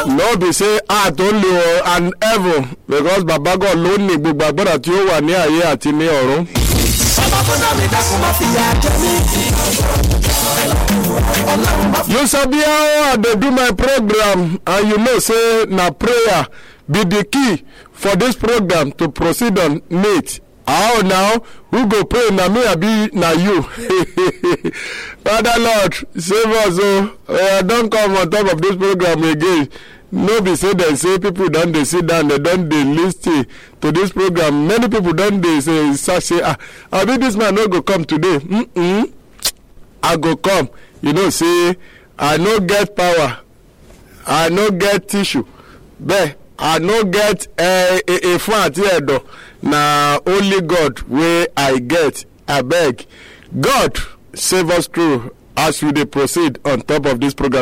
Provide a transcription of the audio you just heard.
no be say heart only o and heaven because baba god ló ní gbogbo agbára tí ó wà ní ayé àti ní ọ̀run. Bàbá tó dá mi dákun má fìyà jẹ mí. Ọlọ́run má you sabi how i dey do my program and you know say na prayer be the key for this program to proceed on neat how now who go pray na me abi na you father lord save us o i don come on top of this program again no be say dem say people don dey sit down dem don dey lis ten to this program many people don dey say search say ah abi this man no go come today mm -mm. i go come you know say i no get power i no get tissue bẹ́ẹ̀ i no get efun àti ẹ̀dọ̀ na only god wey i get abeg god save us through as we dey proceed on top of this program.